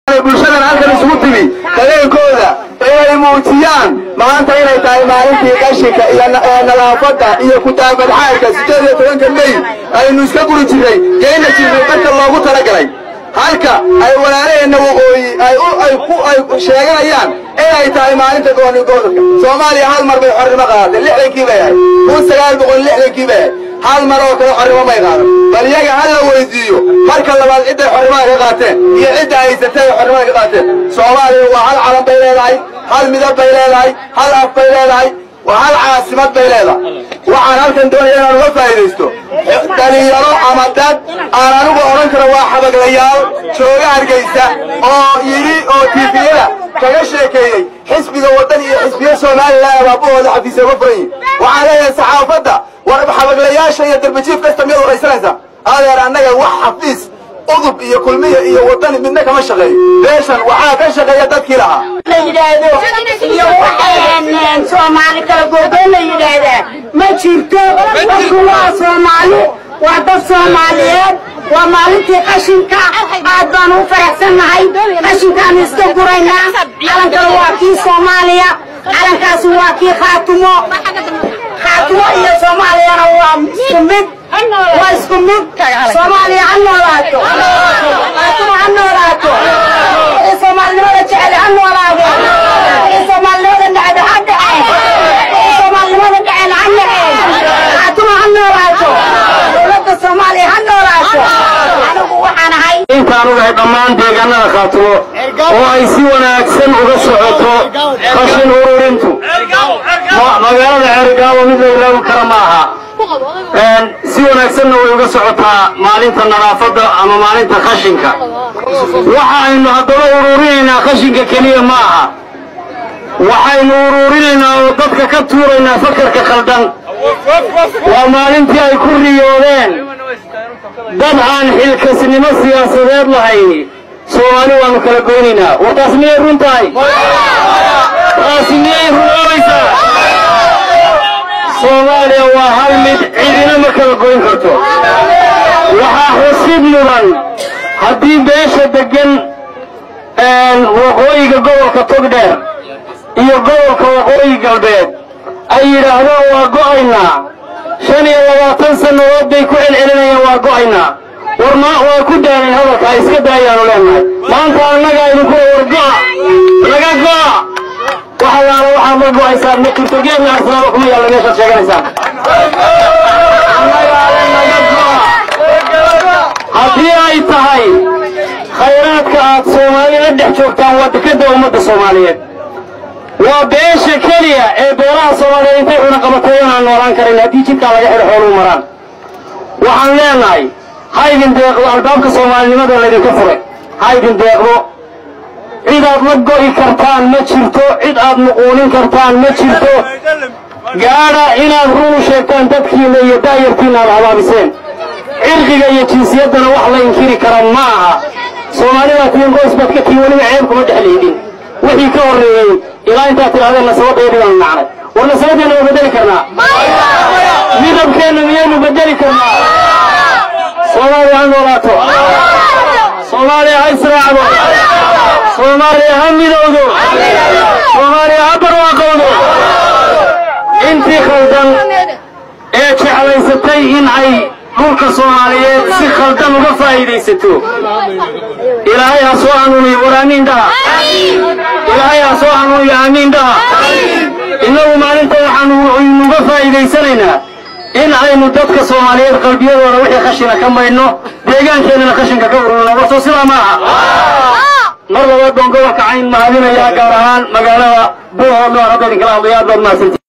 bulshadan halkan isugu timi dareenkooda inay muujiyaan maanta inay tahay maalintii qashinka iyo nadaafadda iyo kutaabadxaadka sideed iyo tobanka mey aynu iska guri jirnay geyna jirnay dadka loogu talagalay halka ay walaalaheenna waqooyi ay sheeganayaan inay tahay maalinta gooni gobolka soomaaliya hal mar bay xornimo qaadatay lixdankii bay ahayd kun sagaal boqol lixdankii bay ahayd hal mar oo kale xornimo may qaadan bal iyaga ha la weydiiyo marka labaad cidday xornimada ka qaateen iyo cidda haysatay ay xornimada ka qaateen soomaaliya waa hal calan bay leedahay hal midab bay leedahay hal af bay leedahay waa hal caasimad bay leedahay waxaan halkan doonaya inaan uga faa'iidaysto dhalinyaro ama dad aan anigu odhan karo waa xabaglayaal jooga hargaysa oo yidhi oo tiifiyada kaga sheekeeyey xisbiga waddan iyo xisbiya somalilan abaabahooda xafiisya uga furan yihin waxaan leeyahay saxaafadda war xabaglayaasha iyo darbajiif kasta miyaad waraysanaysaa adeer annaga wax xafiis udub iyo kulmiya iyo wadani midna kama shaqeeyo beeshan waxaa ka shaqeeya dadkii lahaa la yidhaahdo iyo waxay soomaali kala googoon la yidhaahdaa ma jirto dadku waa soomaali waa dad soomaaliyeed waa maalintii qashinka aad baan u faraxsannahay qashinkaanu iska guraynaa calankana waa kii soomaaliya calankaasi waa kii khaatumo khaatumo iyo soomaaliyana waa isku mid waa isku mid soomaaliya ha noolaato khaatumo ha noolaato wixii soomaalinimada jecel ha noolaado wixii soomaalinimada necda ha dhaceen wixii soomaalinimada dhaceen ha dhaceen khaatumo ha noolaato dowladda soomaaliya ha noolaato anigu waxaan ahay intaan ugahay dhammaan deegaanada khaatumo oo ay si wanaagsan uga socoto qashin ururintu magaalada ceerigaabo mid la ilaawi kara ma aha si wanaagsanna way uga socotaa maalinta nadaafadda ama maalinta qashinka waxa aynu haddaba ururinaynaa qashinka keliya ma aha waxaynu ururinaynaa oo dadka ka tuuraynaa fakarka khaldan waa maalintii ay ku riyoodeen dad aan xilkasnimo siyaasadeed lahayni soomaali waanu kala goynaynaa war taas miyay run tahay taasi miyay runoobaysaa soomaaliya waa hal mid cidina ma kala goyn karto waxaa xusid mudan haddii beesha deggan waqooyiga gobolka togdheer iyo gobolka waqooyi galbeed ay yidhaahdaan waa go'aynaa shan iyo labaatan sannadood bay ku celcelinayaan waa go'aynaa war ma waa ku daanan hadalka ay iska daayaanu leenahay maanta annaga idinku war go'a laga go'a waxa yaala waxaad la go'aysaan ma jirto geedna arsaaba kuma yaalla meeshaad sheeganaysaan annagaale naga go'a haddii ay tahay khayraadka aad soomaali la dhex joogtaan waa dekadda ummadda soomaaliyeed waa beesha keliya ee beelaha soomaaliyeed intay cuna qabatay inaan noolaan karin haddii jidkaa laga xidho xooluu maraan waxaan leenahay ha idin deeqdo albaabka soomaalinimada laydinka furay ha idin deeqdo cid aad la go'i kartaan ma jirto cid aad muquunin kartaan ma jirto gaadha inaad run u sheegtaan dadkiina iyo daayartiina aad habaabiseen cirqiga iyo jinsiyaddana wax la inkiri kara ma aha soomaalidaa tiin qoys baad ka tiin weliba ceeb kuma dhex leydin wixii ka horreeyey ilaa intaad tidhahdeen nasabadayadii baanu nacnay war nasabadeenna ma bedeli karnaa midabkeenna miyaynu bedeli karnaa soomaaliya ha noolaato soomaaliya ha israacdo soomaaliya ha midowdo soomaaliya ha barwaaqowdo intii khaldan ee jeclaysatay in ay dhulka soomaaliyeed si khaldan uga faa'iidaysato ilaahay ha soo hanuuniyo war aamiin dhaha ilaahay ha soo hanuuniyo aamiin dhaha innagu maalinta waxaanu aynuga faa'iidaysanaynaa in aynu dadka soomaaliyeed qalbiyadooda wixii khashina ka maydhno deegaankeennana khashinka ka ururno warso sidaa ma aha mar labaad baan gobolka cayn mahadinayaa gaar ahaan magaalada buuhoodno aan hadda idinkala hadlayo aad baad mahadsantii